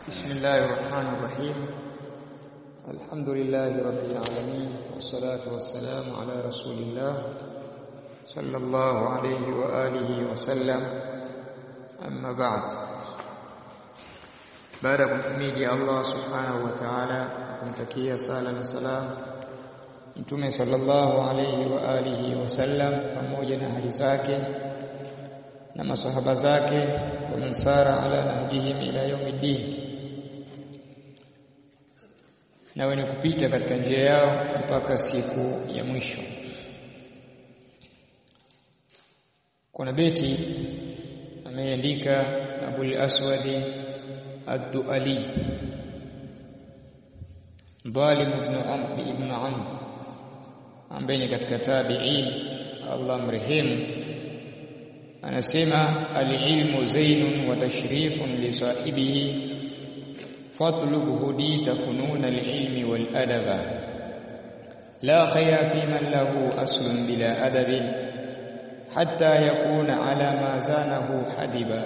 بسم الله الرحمن الرحيم الحمد لله رب العالمين والصلاة والسلام على رسول الله صلى الله عليه وآله وسلم أما بعد baada ya kumhimidi Allah subhanahu wa ta'ala kumtakia sala na salam Mtume sallallahu alayhi wa alihi wasallam pamoja na hali zake na masahaba zake wa mansara ala nahjihim ila yaumiddin na wenye kupita katika njia yao mpaka siku ya mwisho kuna beti ameandika Abul Aswadi Ad-Duali Dhalim ibn Amr ibn Amr ambaye ni katika tabi'in Allah mrehemu anasema al-ilmu zainun wa tashrifun li sahibihi fatlub hudita funun al-ilmi wal adaba la khayra fi man lahu aslun bila adabin hatta yakuna ala ma zanahu hadiba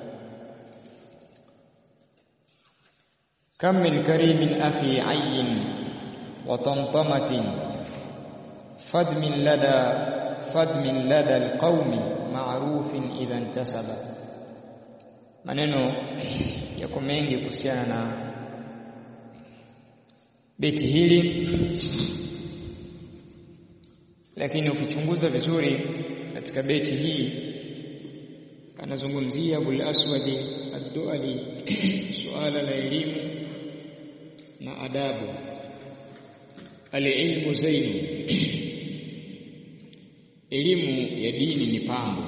كم من كريم أخي عين وطمطمة فد من لدى فد من لدى القوم معروف إذا انتسب maneno yako mengi kuhusiana na beti hili lakini ukichunguza vizuri katika beti hii anazungumzia Abul Aswadi Ad-Duali suala la elimu na adabu alilmu zainu elimu ya dini ni pambo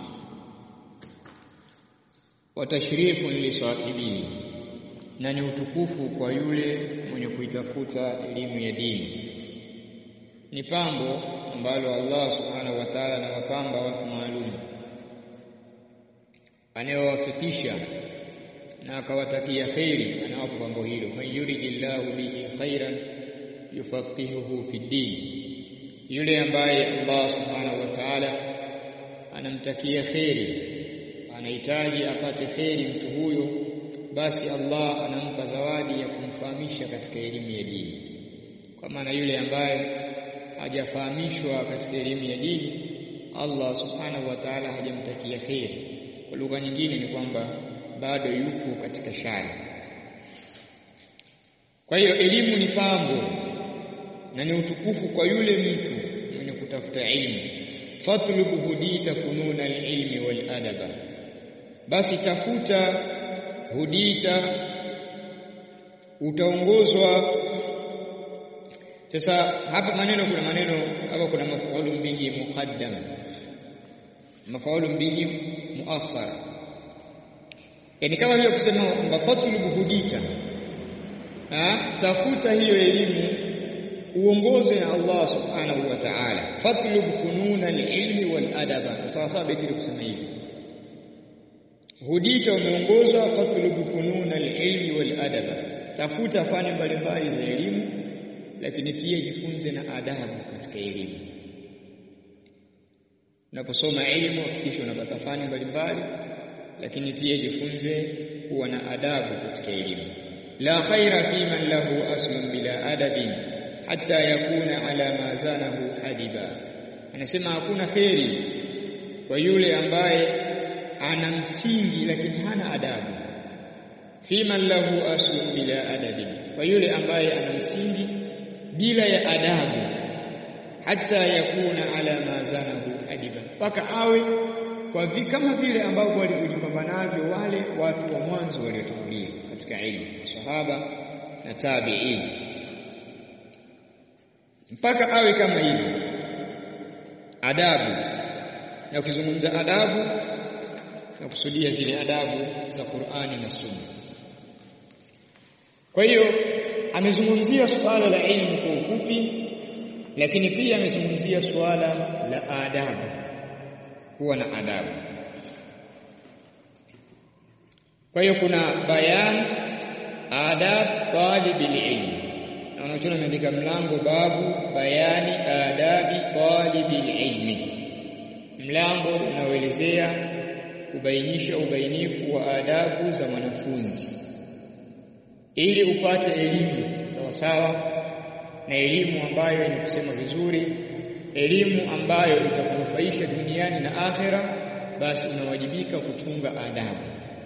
wa tashrifun li sahibihi na ni utukufu kwa yule mwenye kuitafuta elimu ya dini ni pambo ambalo Allah subhanahu wa ta'ala anawapamba watu maalum anayewafikisha na akawatakia khairi anawapa pambo hilo man yuridillahu bihi khairan yufaqihuhu fi din yule ambaye Allah subhanahu wa ta'ala anamtakia khairi anahitaji apate khairi mtu huyo basi Allah anampa zawadi ya kumfahamisha katika elimu ya dini kwa maana yule ambaye hajafahamishwa katika elimu ya dini Allah subhanahu wa ta'ala hajamtakia khairi kwa lugha nyingine ni kwamba bado yupo katika shari kwa hiyo elimu ni pambo na ni utukufu kwa yule mtu mwenye kutafuta ilmu fatlubu hudita fununa alilmi wal adaba basi tafuta hudita utaongozwa sasa hapa maneno kuna maneno hapa kuna mafaulu bihi muqaddam mafaulu bihi muakhar yani kama vile kusema kwamba fatlubu hudita ha? tafuta hiyo elimu uongozwe na Allah subhanahu wa ta'ala fatlub fununa al-ilmi wal adaba sawa sawa beti kusema hivi hudita umeongozwa fatlub fununa al-ilmi wal adaba tafuta fani mbalimbali za elimu lakini pia jifunze na adabu katika elimu unaposoma elimu hakikisha unapata fani mbalimbali lakini pia jifunze kuwa na adabu katika elimu la khaira fi man lahu aslun bila adabin hatta yakuna ala ma zanahu hadiba anasema hakuna kheri kwa yule ambaye ana msingi lakini hana adabu fi man lahu aslun bila adabin kwa yule ambaye ana msingi bila ya adabu hatta yakuna ala ma zanahu hadiba mpaka awe kwa vi kama vile ambavyo walivyojipamba navyo wale watu wa mwanzo waliotangulia katika ilmu sahaba na tabi'in mpaka awe kama hivyo adabu na ukizungumza adabu na kusudia zile adabu za Qur'ani na Sunna kwa hiyo amezungumzia suala la ilmu kwa ufupi lakini pia amezungumzia suala la adabu kuwa na adabu kwa hiyo kuna bayan adab talibil ilm na wanachoona ameandika mlango babu bayani adabi talibil ilmi mlango unaoelezea kubainisha ubainifu wa adabu za mwanafunzi ili upate elimu sawa sawa na elimu ambayo ni kusema vizuri elimu ambayo itakunufaisha duniani na akhera basi unawajibika kuchunga adabu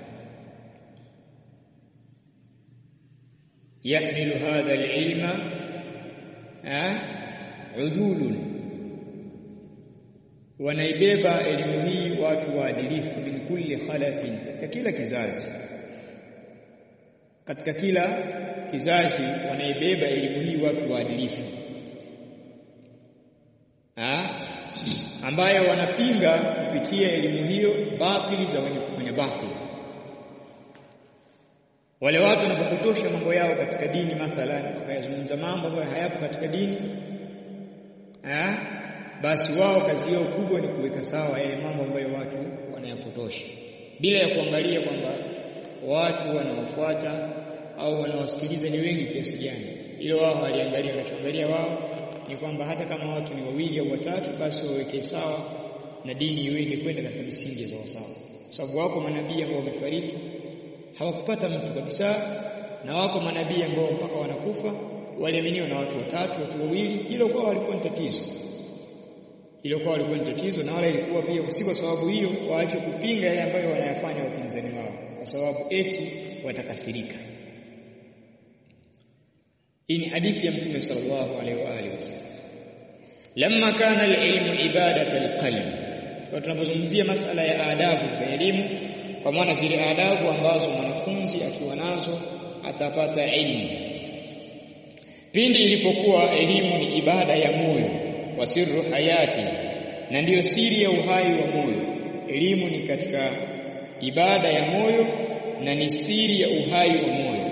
yahmilu hadha alilma udulun wanaibeba elimu hii watu waadilifu min kulli khalafin katika kila kizazi katika kila kizazi wanaibeba elimu hii watu waadilifu ambayo wanapinga kupitia elimu hiyo batili za wenye kufanya batili wale watu wanapopotosha mambo yao katika dini mathalan wakayazungumza mambo ambayo hayapo katika dini ha? basi wao kazi yao kubwa ni kuweka sawa yale mambo ambayo watu wanayapotosha bila ya kuangalia kwamba watu wanaofuata au wanaosikiliza ni wengi kiasi gani ilo wao waliangalia wanachoangalia wao ni kwamba hata kama watu ni wawili au watatu basi waweke sawa na dini iweze kwenda katika misingi sawa sawa sababu wako manabii ambao wamefariki hawakupata mtu kabisa na wako manabii ambao mpaka wanakufa waliaminiwa na watu watatu watu wawili hilo kwa walikuwa ni tatizo hilo kwa walikuwa ni tatizo na wala ilikuwa pia si kwa sababu hiyo waache kupinga yale ambayo wanayafanya wapinzani wao kwa sababu eti watakasirika hii ni hadithi ya mtume sallallahu alaihi wa alihi wasallam lamma kana alilmu ibadata alqalbi kwa tunapozungumzia masala ya adabu za elimu kwa maana zile adabu ambazo mwanafunzi akiwa nazo atapata elimu pindi ilipokuwa elimu ni ibada ya moyo wa sirru hayati na ndiyo siri ya uhai wa moyo elimu ni katika ibada ya moyo na ni siri ya uhai wa moyo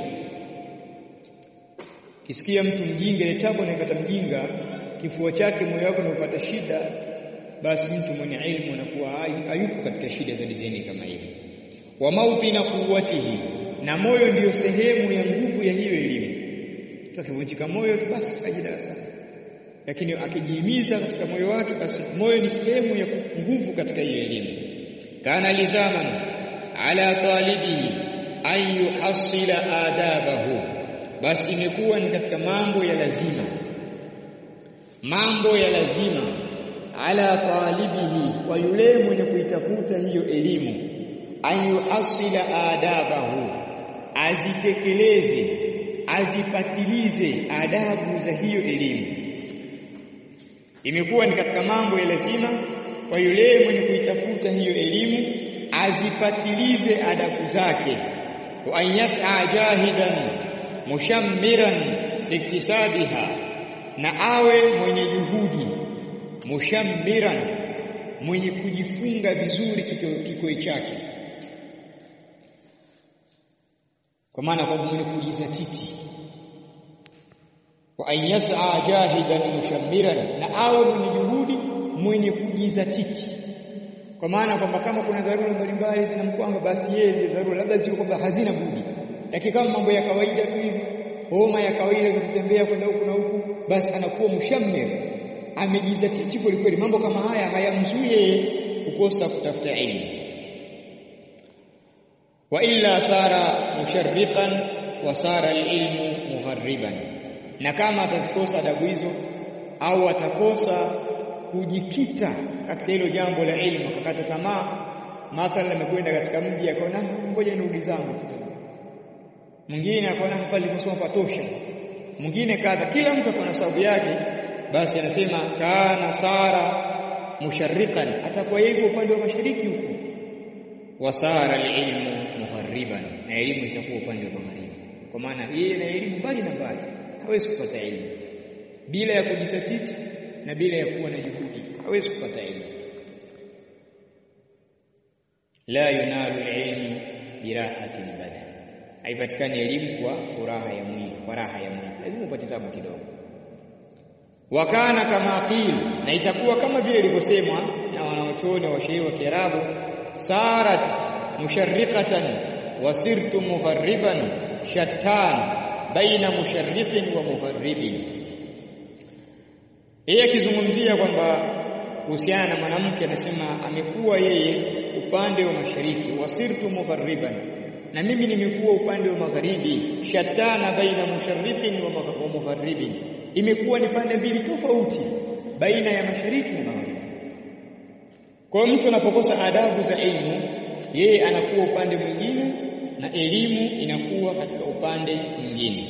kisikia mtu mjinga ile tabu anaipata mjinga kifua chake moyo wako unapata shida basi mtu mwenye ilmu anakuwa hayupo katika shida za dizaini kama hivi wa mauti na kuwatihi na moyo ndiyo sehemu ya nguvu ya hiyo elimu tukivunjika moyo tu basi aje darasani lakini akijihimiza katika moyo wake basi moyo ni sehemu ya nguvu katika hiyo elimu kana lizaman ala talibihi an yuhassila adabahu basi imekuwa ni katika mambo ya lazima mambo ya lazima ala talibihi kwa yule mwenye kuitafuta hiyo elimu an yuhassila adabahu azitekeleze azipatilize adabu za hiyo elimu imekuwa ni katika mambo ya lazima kwa yule mwenye kuitafuta hiyo elimu azipatilize adabu zake wa an yas'a jahidan mushammiran fi iktisabiha na awe mwenye juhudi mushammiran mwenye kujifunga vizuri kikoi chake kwa maana kwamba mwenye kujizatiti wa an yas'a jahidan mushammiran na awe mwenye juhudi mwenye kujizatiti kwa maana kwamba kama kuna dharura mbalimbali zinamkwanga basi yeye dharura labda sio kwamba hazina budi lakini kama mambo ya kawaida tu hivi homa ya kawaida za kutembea kwenda huku na huku basi anakuwa mushammir amejizatiti kweli kweli mambo kama haya hayamzuie kukosa kutafuta elimu wa illa sara musharriqan wa sara alilmu muharriban na kama atazikosa adabu hizo au atakosa kujikita katika hilo jambo la ilmu akakata tamaa mathalan amekwenda katika mji akaona ngoja nirudi zangu tu mwingine akaona hapa nilisoma patosha mwingine kadha kila mtu akona sababu yake basi anasema kana sara musharriqan atakuwa yeye upande wa mashariki huko wasara alilmu muharriban na elimu itakuwa upande wa magharibi kwa maana yeye na elimu mbali na mbali hawezi kupata elimu bila ya kujisatiti na bila ya kuwa na juhudi hawezi kupata elimu la yunalu ilmu birahati badan haipatikani elimu kwa furaha ya mwili kwa raha ya mwili lazima upate tabu kidogo wakana kama qil na itakuwa kama vile ilivyosemwa na wanaochuoni wa sheria wa Kiarabu sarat musharriqatan wasirtu mufarriban shattan baina musharriqin wa mufarribin yeye akizungumzia kwamba kuhusiana na mwanamke anasema amekuwa yeye upande wa mashariki wasirtu mufarriban na mimi nimekuwa upande wa magharibi shatana baina musharriqin wa mugharribin imekuwa ni pande mbili tofauti baina ya mashariki na magharibi kwa mtu anapokosa adabu za elimu yeye anakuwa upande mwingine na elimu inakuwa katika upande mwingine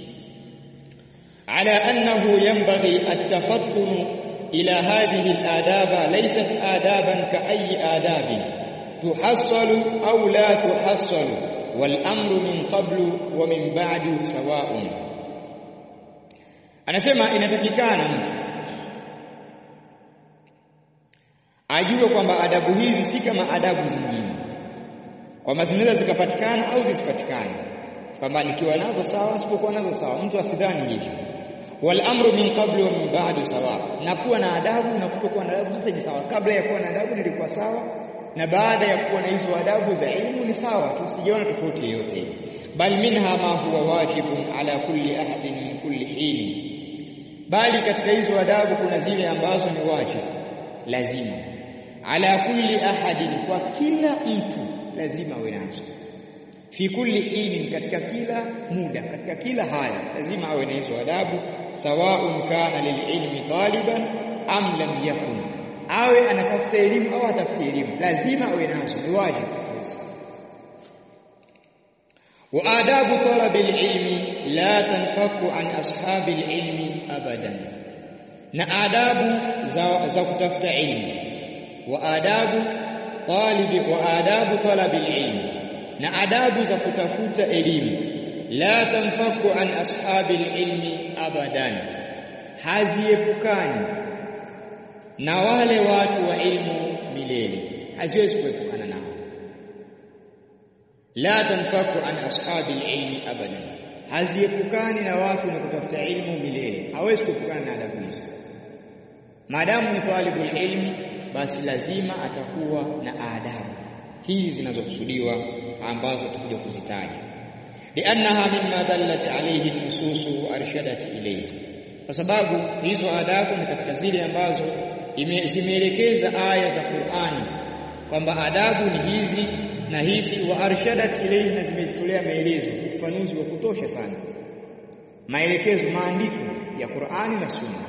ala annahu yanbaghi at-tafattun ila hadhihi al-adaba laysat adaban ka ayi adabin tuhassalu au la tuhassalu wal amru min qablu wa min ba'du sawa'un anasema inatakikana mtu ajue kwamba adabu hizi si kama adabu zingine kwamba zinaweza zikapatikana au zisipatikane kwamba nikiwa nazo sawa sipokuwa nazo sawa mtu asidhani hivyo wal amru min qablu wa min ba'du sawa na kuwa na adabu na kutokuwa na adabu zote ni sawa kabla ya kuwa na adabu nilikuwa sawa na baada ya kuwa na hizo adabu za elimu ni sawa tusijiona tofauti yoyote bal minha ma huwa wajibun ala kulli ahadin min kulli hin bali katika hizo adabu kuna zile ambazo ni wajibu lazima ala kulli ahadin kwa kila mtu lazima awe nazo fi kulli hinin katika kila muda katika kila hali lazima awe na hizo adabu sawaun kana lililmi taliban am lam yakun awe anatafuta elimu au atafuta elimu lazima awe nazo ni wajibu wa adabu talabi alilmi la tanfaku an ashabi alilmi abadan na adabu za, za kutafuta ilmu wa adabu talibi wa adabu talabi alilmi na adabu za kutafuta elimu la tanfaku an ashabi alilmi abadan haziepukani na wale watu wa ilmu milele haziwezi kuepukana nao la tanfaku an ashabi alilmi abadan haziepukani na watu wenye kutafuta ilmu milele hawezi kuepukana na adabu hizo maadamu ni talibul ilmi basi lazima atakuwa na adabu hizi zinazokusudiwa ambazo tutakuja kuzitaja liannaha mimma dallat alayhi nusus wa arshadat ilayhi kwa sababu hizo adabu ni katika zile ambazo zimeelekeza aya za Qur'ani kwamba adabu ni hizi na hizi wa arshadat ilayhi na zimetolea maelezo ufafanuzi wa kutosha sana maelekezo maandiko ya Qur'ani na Sunna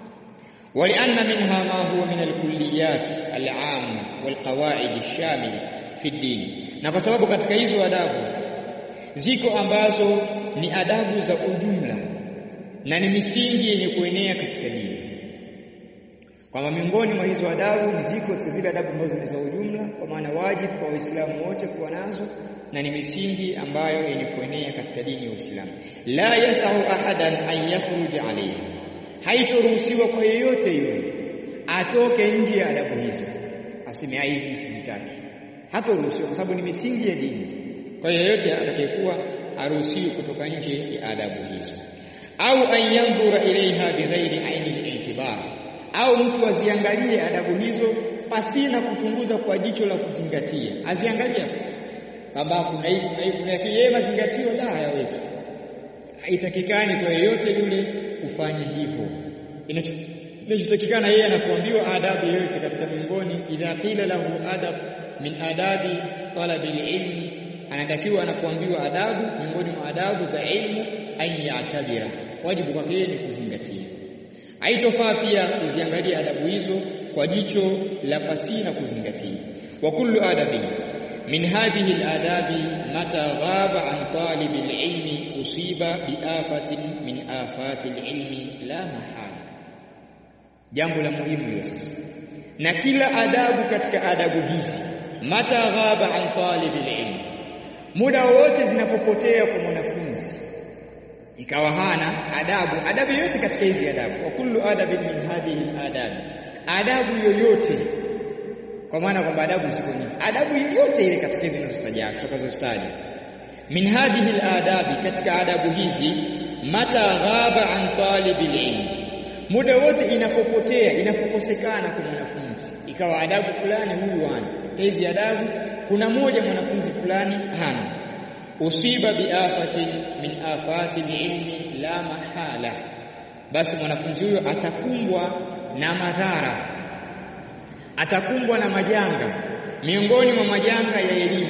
ولأن منها ما هو من الكليات العامة والقواعد الشاملة في الدين na kwa sababu katika hizo adabu ziko ambazo ni adabu za ujumla na ni misingi yenye kuenea katika dini kwamba miongoni mwa hizo adabu ni ziko katika zile adabu ambazo ni za ujumla kwa maana wajibu kwa waislamu wote kuwa nazo na ni misingi ambayo yenye kuenea katika dini ya Uislamu la yasahu ahadan an yakhruj alayhi haitoruhusiwa kwa yeyote yule atoke nje ya adabu hizo aseme hizi sizitaki hatoruhusiwa kwa sababu ni misingi ya dini kwa hiyo yeyote atakayekuwa haruhusiwi kutoka nje ya adabu hizo au an yanzura ilaiha bighairi aini al-i'tibar au mtu aziangalie adabu hizo pasina kuchunguza kwa jicho la kuzingatia aziangalia tu kwamba kuna hii kuna hii kuna yeye mazingatio la hayaweki haitakikani kwa yeyote yule kufanya hivyo inachotakikana yeye anakuambiwa adabu yoyote katika miongoni idha qila lahu adab min adabi talabi ilmi anatakiwa anakuambiwa adabu miongoni mwa adabu za ilmu an ya'tabira wajibu kwake yeye ni kuzingatia haitofaa pia kuziangalia adabu hizo kwa jicho la pasina kuzingatia wa kullu adabi min hadhihi aladabi mata ghaba an talib alilmi usiba biafatin min afati alilmi la mahala jambo la muhimu hilo sasa na kila adabu katika adabu hizi mata ghaba an talib alilmi muda wote zinapopotea kwa mwanafunzi ikawa hana adabu adabu yoyote katika hizi adabu wa kullu adabin min hadhihi adabi adabu yoyote kwa maana kwamba adabu ziko nyingi adabu yoyote ile katika hizo zinazotaja tutakazostaja min hadhihi aladabi katika adabu hizi mata ghaba an talibil ilm muda wote inapopotea inapokosekana kwa mwanafunzi ikawa adabu fulani huyu hana katika hizi adabu kuna moja mwanafunzi fulani hana usiba biafatin min afati ilmi la mahala basi mwanafunzi huyo atakumbwa na madhara atakumbwa na majanga miongoni mwa majanga ya elimu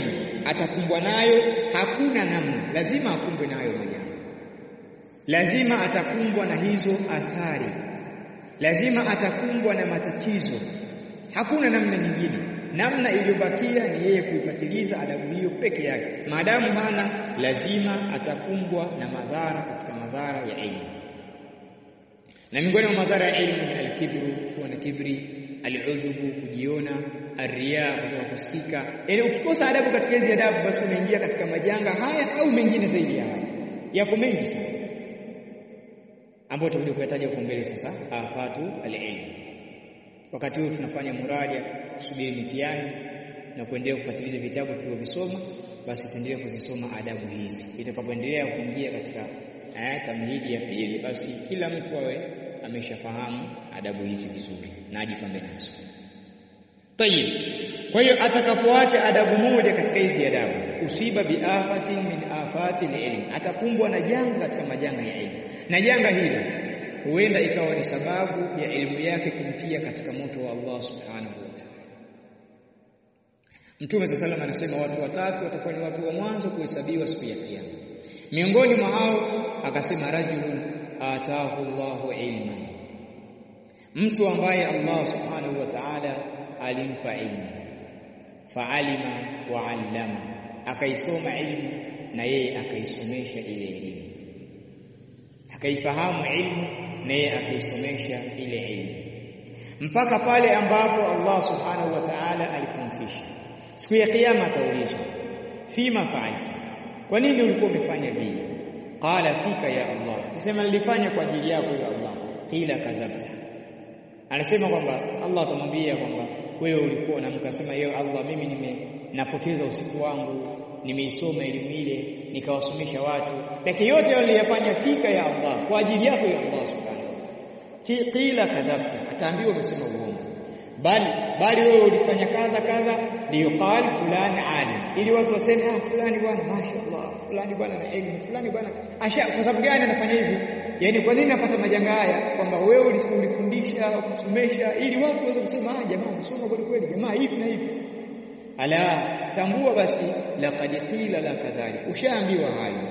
atakumbwa nayo, hakuna namna, lazima akumbwe nayo majanga, lazima atakumbwa na hizo athari, lazima atakumbwa na matatizo, hakuna namna nyingine. Namna iliyobakia ni yeye kuipatiliza adabu hiyo peke yake. Maadamu hana, lazima atakumbwa na madhara katika madhara ya elimu, na miongoni mwa madhara ya elimu ni alkibru, kuwa na kibri, alujubu, kujiona, arriya, kutoka kusikika. Yaani ukikosa adabu katika hizi adabu, basi unaingia katika majanga haya au mengine zaidi ya haya. Yako mengi sana ambayo tutakuja kuyataja huko mbele. Sasa afatu alilm Wakati huu tunafanya muradi kusubiri mitihani na kuendelea kufuatilia vitabu tulivyovisoma, basi tuendelee kuzisoma adabu hizi. Itakapoendelea kuingia katika eh, tamhidi ya pili, basi kila mtu awe ameshafahamu adabu hizi vizuri na ajipambe nazo. Tayib. Kwa hiyo atakapoacha adabu moja katika hizi adabu, usiba biafatin min afati ilm, atakumbwa na janga katika majanga ya elimu, na janga hili huenda ikawa ni sababu ya elimu yake kumtia katika moto wa Allah subhanahu wa ta'ala. Mtume swalla salam anasema watu watatu watakuwa ni watu wa mwanzo kuhesabiwa siku ya Kiyama. Miongoni mwa hao akasema rajulun atahu Allahu ilman, mtu ambaye Allah subhanahu wa ta'ala alimpa ilmu, faalima wa allama, akaisoma ilmu na yeye akaisomesha ile elimu, akaifahamu ilmu na yeye akaisomesha ile ilmu mpaka pale ambapo Allah subhanahu wa ta'ala alipomfisha. Siku ya kiyama ataulizwa, fima fa'alta, kwa nini ulikuwa umefanya vile? Qala fika ya Allah, akasema nilifanya kwa ajili yako ya Allah. Qila kadhabta, anasema kwamba Allah atamwambia kwamba wewe ulikuwa unamka, sema yeye Allah, mimi nime napoteza usiku wangu, nimeisoma elimu ile nikawasomesha watu, lakini yote waliyafanya fika ya Allah, kwa ajili yako ya Allah subhanahu Qila kadhabta, ataambiwa umesema uongo. Bali bali wewe ulifanya kadha kadha, liyuqal fulani alim, ili watu waseme ah, fulani bwana mashaallah, fulani bwana na elimu, fulani bwana asha. Kwa sababu gani anafanya hivi? Yaani kwa nini napata majanga haya? Kwamba wewe ulifundisha kusomesha, ili watu waweze kusema ah, jamaa umesoma kweli kweli, jamaa hivi na hivi. Ala, tambua basi, laqad qila la kadhalik, ushaambiwa hayo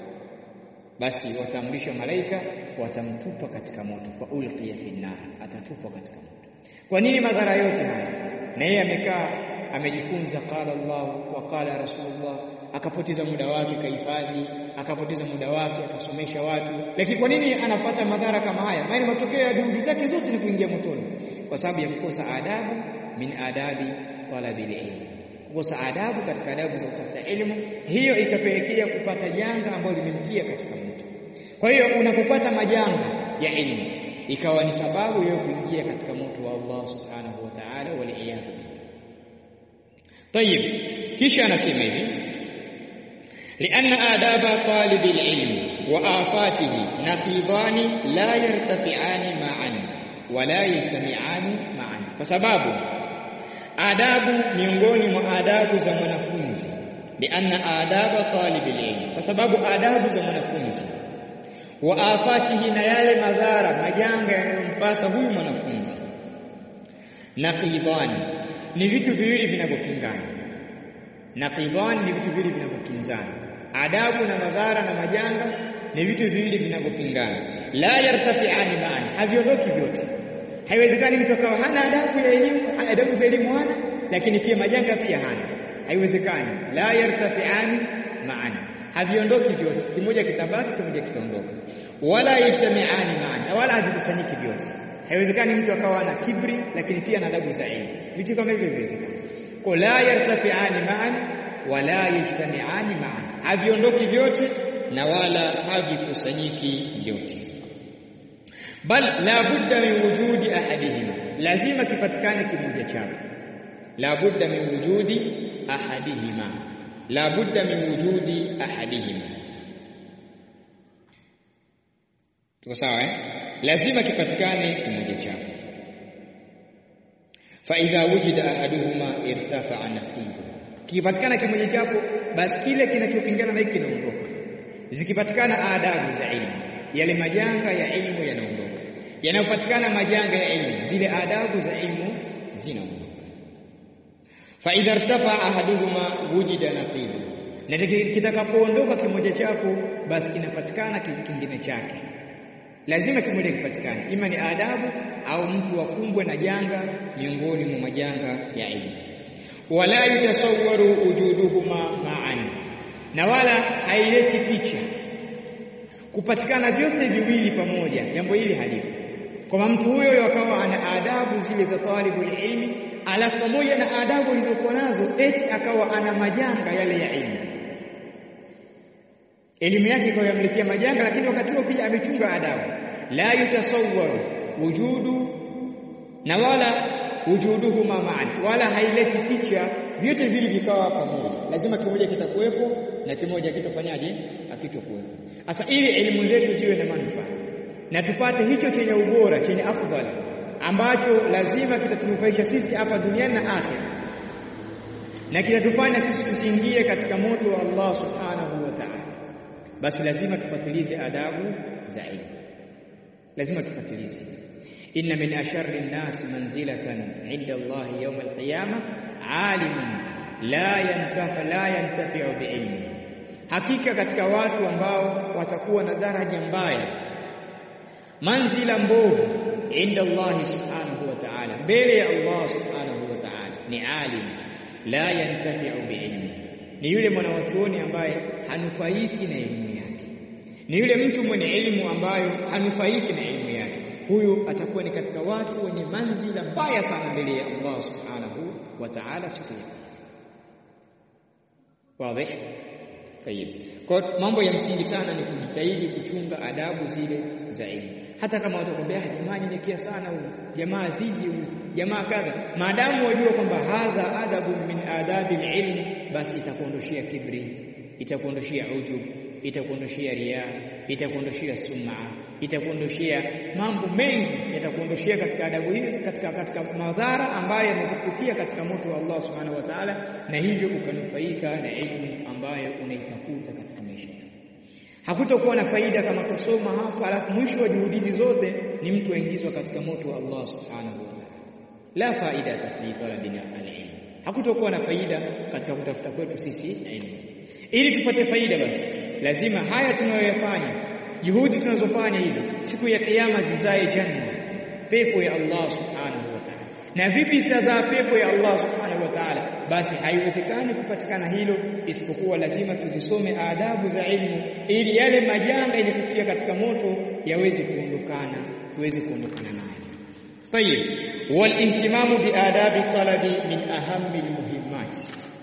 basi wataamrisha malaika watamtupa katika moto, fa ulqiya fi nar, atatupwa katika moto. Kwa nini madhara yote haya? Na yeye amekaa amejifunza, qala Allah wa qala Rasulullah, akapoteza muda wake kahifadhi, akapoteza muda wake akasomesha watu, lakini kwa nini anapata madhara kama haya? Maana matokeo ya juhudi zake zote ni kuingia motoni, kwa sababu ya kukosa adabu min adabi talabil ilm kukosa adabu katika adabu za kutafuta elimu, hiyo ikapelekea kupata janga ambalo limemtia katika moto. Kwa hiyo unapopata majanga ya elimu, ikawa ni sababu ya kuingia katika moto wa Allah subhanahu wa ta'ala, waliyadhu billah. Tayib, kisha anasema hivi lianna adaba talibi lilmi wa afatihi naqidani la yartafiani ma'an wala yajtamiani ma'an, kwa sababu adabu miongoni mwa adabu za mwanafunzi lianna adaba talibil ilm, kwa sababu adabu za mwanafunzi wa afatihi, na yale madhara majanga yanayompata huyu mwanafunzi, naqidani, ni vitu viwili vinavyopingana. Naqidani ni vitu viwili vinavyokinzana. Adabu na madhara na majanga ni vitu viwili vinavyopingana, la yartafiani maani, haviondoki vyote Haiwezekani mtu akawa hana adabu ya elimu, adabu za elimu hana, lakini pia majanga pia hana. Haiwezekani, la yartafiani maani, haviondoki vyote, kimoja kitabaki, kimoja kitaondoka. Wala yajtamiani maani, wala havikusanyiki vyote. Haiwezekani mtu akawa na kibri, lakini pia na adabu za elimu, vitu kama hivyo viwezekani. Kwa la yartafiani maani wala yajtamiani maani, haviondoki vyote na wala havikusanyiki vyote bal la budda min wujudi ahadihima, lazima kipatikane kimoja chao. La budda min wujudi ahadihima, la budda min wujudi ahadihima. Tuko sawa eh? Lazima kipatikane kimoja chao. Fa idha wujida ahaduhuma irtafa'a naqidu, kipatikana kimoja chapo, basi kile kinachopingana na hiki kinaondoka. Zikipatikana adabu za ilmu yale majanga ya elimu yanaondoka. Yanayopatikana majanga ya elimu, zile adabu za elimu zinaondoka. fa idha irtafa ahaduhuma wujida naqidu na kitakapoondoka kimoja chako basi kinapatikana kingine chake lazima kimoja kipatikane ima ni adabu au mtu akumbwe na janga miongoni mwa majanga ya elimu wala yutasawwaru wujuduhuma ma'an na wala haileti picha kupatikana vyote viwili pamoja jambo hili halipo kwa mtu huyo akawa ana adabu zile za talibul ilmi alafu pamoja na adabu alizokuwa nazo eti akawa ana majanga yale ya elimu elimu yake ikawa yamletea majanga lakini wakati huo pia amechunga adabu la yutasawwaru wujudu na wala wujuduhuma ma'an wala haileti picha vyote vili vikawa pamoja lazima kimoja kitakuwepo na kimoja kitofanyaje akitokuwepo sasa ili elimu zetu ziwe na manufaa na tupate hicho chenye ubora chenye afdhali ambacho lazima kitatunufaisha sisi hapa duniani na akhera na kitatufanya sisi tusiingie katika moto wa Allah subhanahu wa ta'ala basi lazima tupatilize adabu za ilmu lazima tupatilize inna min asharri an-nas manzilatan 'inda Allah yawm al-qiyamah 'alimun la yantafa la yantafi'u bi'ilmi hakika katika watu ambao watakuwa na daraja mbaya manzila mbovu inda Allah subhanahu wa ta'ala mbele ya Allah subhanahu wa ta'ala ni alim la yantafi'u bi'ilmi ni yule mwanachuoni ambaye hanufaiki na elimu yake ni yule mtu mwenye elimu ambayo hanufaiki na elimu yake huyu atakuwa ni katika watu wenye manzila mbaya sana mbele ya Allah subhanahu wa ta'ala siku ya wazi Tayib. Kwa mambo ya msingi sana ni kujitahidi kuchunga adabu zile za elimu. Hata kama watu wakwambia jamaa nyenyekea sana huyu, jamaa zidi huyu, jamaa kadha, maadamu wajua kwamba hadha adabu min adabi ilm, basi itakuondoshia kibri, itakuondoshia ujub, itakuondoshia riya, itakuondoshia sum'a, itakuondoshia mambo mengi, yatakuondoshia katika adabu hizi, katika katika madhara ambayo yanazokutia katika moto wa Allah subhanahu wa ta'ala, na hivyo ukanufaika na elimu ambayo unaitafuta katika maisha yako. Hakutakuwa na faida kama tusoma hapa alafu mwisho wa juhudi hizi zote ni mtu aingizwa katika moto wa Allah subhanahu wa ta'ala. La faida fi talabina al-ilm. Hakutakuwa na faida katika kutafuta kwetu sisi elimu. Ili tupate faida basi lazima haya tunayoyafanya juhudi tunazofanya hizi siku ya kiyama zizae janna pepo ya Allah subhanahu wa ta'ala na vipi zitazaa pepo ya Allah subhanahu wa ta'ala basi haiwezekani kupatikana hilo isipokuwa lazima tuzisome adabu za ilmu ili yale majanga yenye kutia katika moto yaweze kuondokana tuweze kuondokana nayo طيب والاهتمام بآداب الطلب من أهم المهمات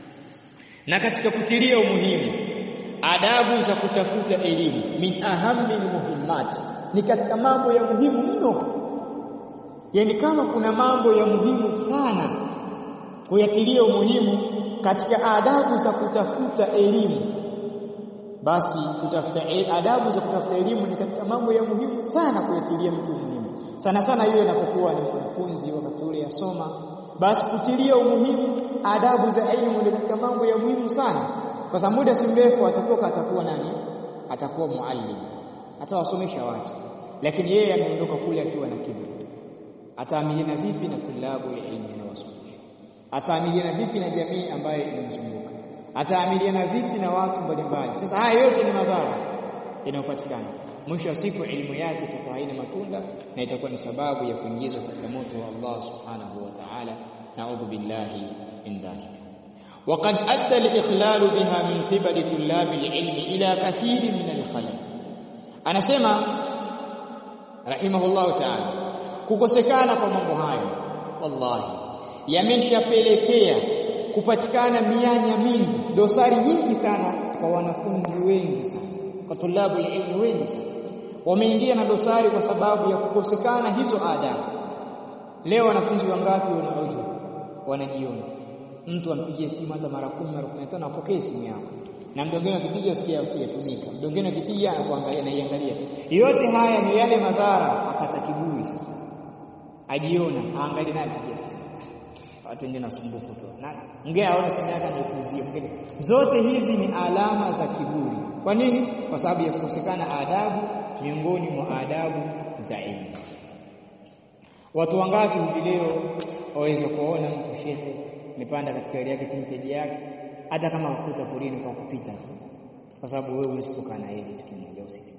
na katika kutilia umuhimu adabu za kutafuta elimu min ahammi muhimmat ni katika mambo ya muhimu mno yani kama kuna mambo ya muhimu sana kuyatilia umuhimu katika adabu za kutafuta elimu basi kutafuta adabu za kutafuta elimu ni katika mambo ya muhimu sana kuyatilia mtu umuhimu sana sana yule anapokuwa ni mwanafunzi wakati ule yasoma basi kutilia umuhimu adabu za elimu ni katika mambo ya muhimu sana kwa sababu muda si mrefu atatoka atakuwa nani atakuwa muallim atawasomesha watu lakini yeye ameondoka kule akiwa na kiburi ataamiliana vipi na tulabu ya elimu na wasomesha ataamiliana vipi na jamii ambayo inamzunguka ataamiliana vipi na watu mbalimbali sasa haya yote ni madhara yanayopatikana mwisho wa siku elimu yake itakuwa haina matunda na itakuwa ni sababu ya kuingizwa katika moto wa Allah subhanahu wa ta'ala na'udhu billahi min dhalik وقد ادى الاخلال بها من قبل طلاب العلم الى كثير من الخلل anasema rahimahullah ta'ala kukosekana kwa mambo hayo wallahi yameshapelekea kupatikana mianya mingi dosari nyingi sana kwa wanafunzi wengi sana kwa tulabu ilmu wengi sana wameingia na dosari kwa sababu ya kukosekana hizo adabu leo wanafunzi wangapi wanaojo wanajiona mtu ampigie simu hata mara 10 mara 15 apokee simu yako na mdongeni akipiga usikia kuyatumika mdongeni akipiga anakuangalia na iangalia tu yote haya ni yale madhara akata kiburi sasa ajiona aangalie naye apigie simu watu wengine wasumbufu tu na ngea aone simu yake anaipuzia mwingine zote hizi ni alama za kiburi kwa nini kwa sababu ya kukosekana adabu miongoni mwa adabu za elimu watu wangapi hivi leo waweza kuona mtu shekhe amepanda katika gari yake timteji yake hata kama akuta porini kwa kupita tu kwa sababu wewe huwezi kukaa na yeye kitu kimoja usiku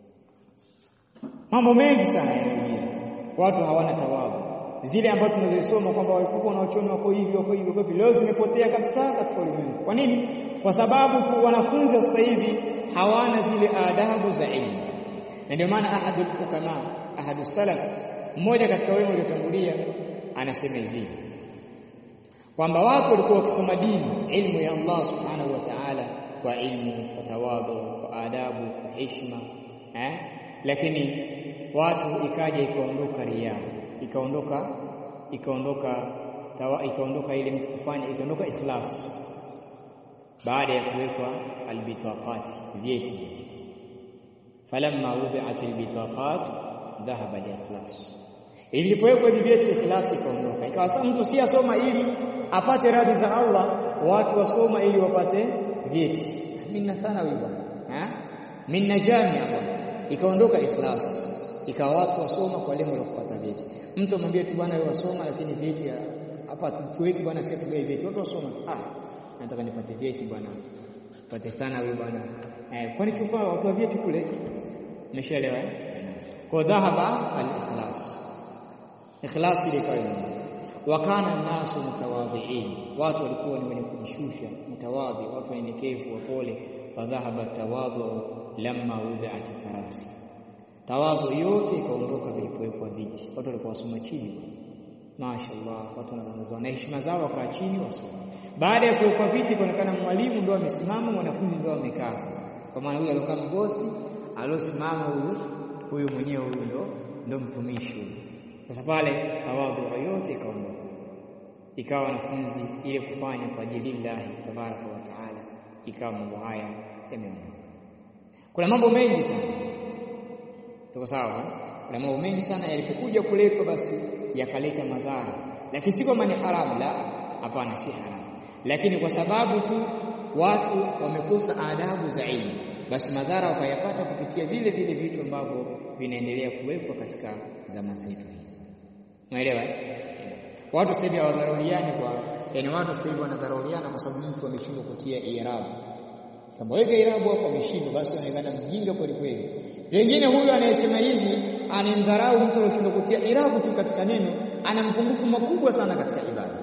mambo mengi sana yanajiri watu hawana tawadhu zile ambazo tunazisoma kwamba walikuwa wanaochoni wako hivi wako hivi wako hivi leo zimepotea kabisa katika ulimwengu kwa nini kwa sababu tu wanafunzi wa sasa hivi hawana zile adabu za elimu na ndio maana ahadul hukama ahadu salaf mmoja katika wale waliotangulia anasema hivi kwamba watu walikuwa wakisoma dini ilmu ya Allah subhanahu wa ta'ala kwa ilmu kwa tawadhu kwa adabu kwa heshima eh lakini watu ikaja ikaondoka ria ikaondoka ikaondoka tawa ikaondoka ile mtu kufanya ikaondoka ikhlas baada ya kuwekwa albitaqat vyeti falamma wudi'at albitaqat dhahaba al-ikhlas ilipowekwa hivi vyeti ikhlas ikaondoka ikawa sasa mtu si asoma ili apate radhi za Allah watu wasoma ili wapate vyeti minna thanawi bwana minna jamia bwana ikaondoka ikhlas ikawa watu wasoma kwa lengo la kupata vyeti mtu amwambia tu bwana wewe wasoma lakini vyeti hapa tuweki bwana sisi tugae vyeti watu wasoma ah nataka nipate vyeti bwana pate thanawi bwana eh kwani chufaa watu wa vyeti kule umeshaelewa eh kwa dhahaba al-ikhlas ikhlas ile kwa wakana nasu mutawadhiin watu walikuwa ni wenye kujishusha mutawadhi watu wanyenyekevu wapole fadhahaba tawadhu lamma wudhi'at farasi tawadhu yote ikaondoka vilipowekwa viti watu walikuwa wasoma chini mashaallah watu wanazozana na heshima zao wakaa chini wasoma baada ya kuwekwa viti kuonekana mwalimu ndio amesimama mwanafunzi ndio amekaa sasa kwa maana huyu aliokaa mgosi aliosimama huyu huyu mwenyewe huyu ndo ndo mtumishi huyu sasa pale tawadhu yote ikaondoka ikawa wanafunzi ile kufanya kwa ajili llahi tabaraka wa taala ikawa mambo haya yameondoka kuna mambo mengi sana tuko sawa kuna mambo mengi sana yalipokuja kuletwa basi yakaleta madhara lakini si kwamba ni haramu la hapana si haramu lakini kwa sababu tu watu wamekosa adabu za elimu basi madhara wakayapata kupitia vile vile vitu ambavyo vinaendelea kuwekwa katika zama zetu hizi unaelewa watu sasa hivi hawadharauliani kwa yani watu sasa hivi wanadharauliana kwa sababu mtu ameshindwa kutia irabu kama wewe irabu hapo ameshindwa basi anaonekana mjinga kweli kweli pengine huyu anayesema hivi anemdharau mtu aliyeshindwa kutia irabu tu katika neno ana mpungufu makubwa sana katika ibada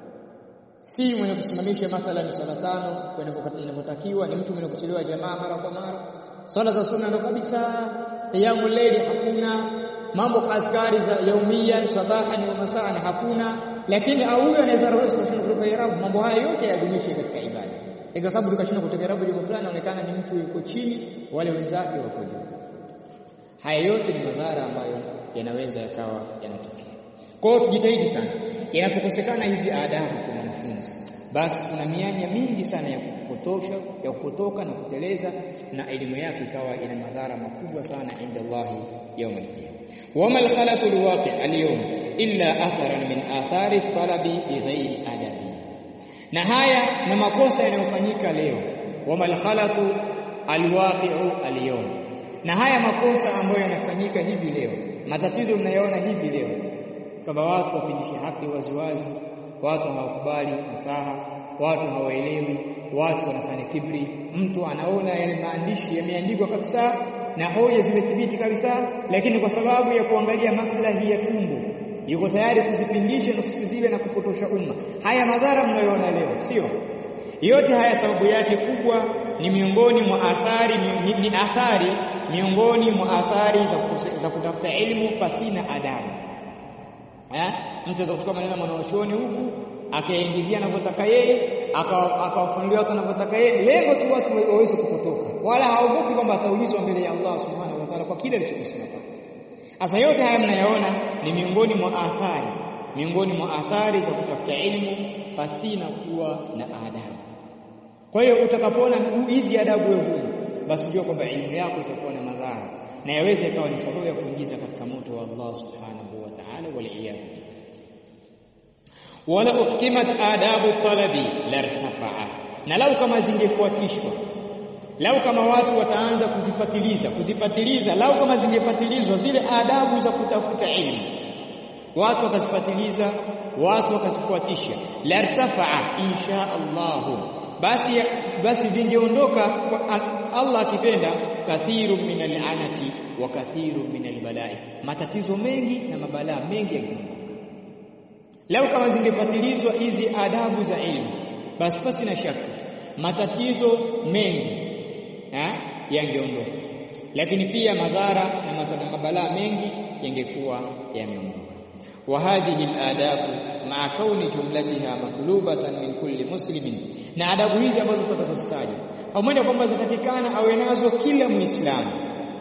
si mwenye kusimamisha mathalan swala tano inavyotakiwa ni mtu mwenye kuchelewa jamaa mara kwa mara swala za sunna ndo kabisa qiyamul layli hakuna mambo adhkari za yaumia sabahan wa masaan hakuna lakini au huyo anayedharau kushinda kutoka irabu mambo haya yote yadumishe katika ibada kwa sababu tukashinda kutoka irabu jambo fulani inaonekana ni mtu yuko chini wale wenzake wako juu haya yote ni madhara ambayo yanaweza yakawa yanatokea kwa hiyo tujitahidi sana yanapokosekana hizi adabu kwa mwanafunzi basi kuna mianya mingi sana ya kupotosha ya kupotoka na kuteleza na elimu yake ikawa ina madhara makubwa sana inda Allah يوم القيامه وما الخلط الواقع اليوم الا اثرا من اثار الطلب بغير ادب na haya na makosa yanayofanyika leo wama alkhalatu alwaqi'u alyawm na haya makosa ambayo yanafanyika hivi leo matatizo mnayoona hivi leo kama watu wapindishe haki waziwazi watu hawakubali nasaha watu hawaelewi watu wanafanya kibri mtu anaona yale maandishi yameandikwa kabisa na hoja zimethibiti kabisa lakini kwa sababu ya kuangalia maslahi ya tumbo yuko tayari kuzipindisha nususi zile na kupotosha umma haya madhara mnayoona leo sio yote haya sababu yake kubwa ni miongoni mwa athari ni, ni, ni athari miongoni mwa athari za, za kutafuta elimu pasina adabu eh mtu anaweza kuchukua maneno ya mwanachuoni huku akaingizia anavyotaka yeye akawafunulia watu anavyotaka yeye lengo tu watu waweze kupotoka wala haogopi kwamba ataulizwa mbele ya Allah subhanahu wa ta'ala kwa kile alichokisema sasa yote haya mnayaona ni miongoni mwa athari miongoni mwa athari za kutafuta elimu pasina kuwa na adabu kwa hiyo utakapoona hizi adabu wewe basi jua kwamba elimu yako itakuwa na madhara na yaweza ikawa ni sababu ya kuingiza katika moto wa Allah subhanahu wa ta'ala wal iyad wala uhkimat adabu talabi lartafa'a na lau kama zingefuatishwa lau kama watu wataanza kuzifatiliza kuzifatiliza lau kama zingefatilizwa zile adabu za kutafuta elimu watu wakazifatiliza watu wakazifuatisha lartafaa insha Allah basi basi vingeondoka Allah akipenda kathiru min al'anati wa kathiru min albalai matatizo mengi na mabalaa mengi yangeondoka leo kama zingepatilizwa hizi adabu za ilmu basi pasi na shaka matatizo mengi yangeondoka lakini pia madhara na mabalaa mengi yangekuwa yameondoka wa hadhihi aladabu ma'a kauni jumlatiha matlubatan min kulli muslimin na adabu hizi ambazo tutakazozitaja pamoja kwamba zinatakikana awe nazo kila muislamu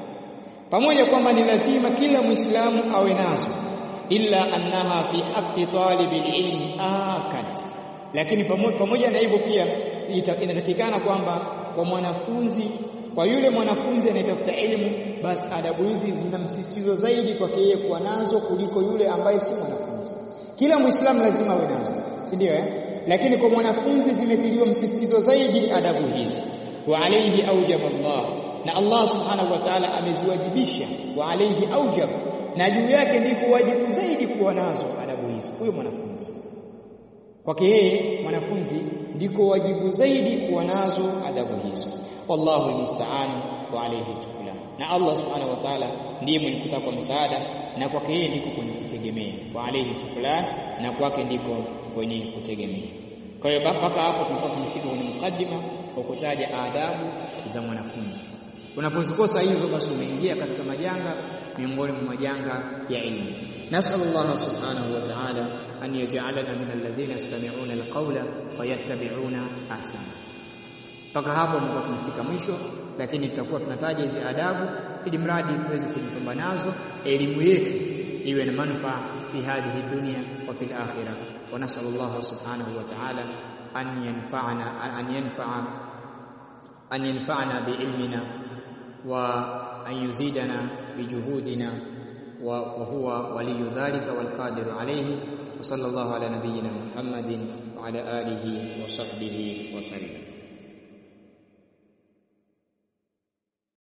pamoja kwamba ni lazima kila muislamu awe nazo illa annaha fi haqqi talibil ilmi akad lakini pamoja, pamoja na hivyo pia inatakikana kwamba kwa mwanafunzi kwa yule mwanafunzi anayetafuta elimu basi adabu hizi zina msisitizo zaidi kwake yeye kuwa nazo kuliko yule ambaye si mwanafunzi kila muislamu lazima awe nazo si ndio eh lakini kwa mwanafunzi zimetiliwa msisitizo zaidi adabu hizi wa alayhi aujaba Allah na Allah subhanahu wa ta'ala ameziwajibisha wa alayhi aujab na juu yake ndiko wajibu zaidi kuwa nazo adabu hizi huyo mwanafunzi kwake yeye mwanafunzi ndiko wajibu zaidi kuwa nazo adabu hizo wallahu almusta'an wa alayhi tuklan na Allah subhanahu wa ta'ala ndiye mwenye kutaka msaada na kwake yeye ndiko kwenye kutegemea wa alayhi tuklan na kwake ndiko kwenye kutegemea kwa hiyo mpaka hapo tunakuwa tumefika kwenye mukaddima kwa kutaja adabu za mwanafunzi unapozikosa hizo basi umeingia katika majanga miongoni mwa majanga ya ilmu nasal Allah subhanahu wa ta'ala an yaj'alana min alladhina yastami'una alqawla fayattabi'una ahsana mpaka hapo ndipo tumefika mwisho lakini tutakuwa tunataja hizi adabu ili mradi tuweze kujipamba nazo elimu yetu iwe na manufaa fi hadhihi dunya wa fil akhirah wa nasallallahu subhanahu wa ta'ala an yanfa'ana an yanfa'a an yanfa'ana bi ilmina wa an yuzidana bi juhudina wa huwa waliyu dhalika wal qadiru alayhi wa sallallahu ala nabiyyina muhammadin wa ala alihi wa sahbihi wa sallam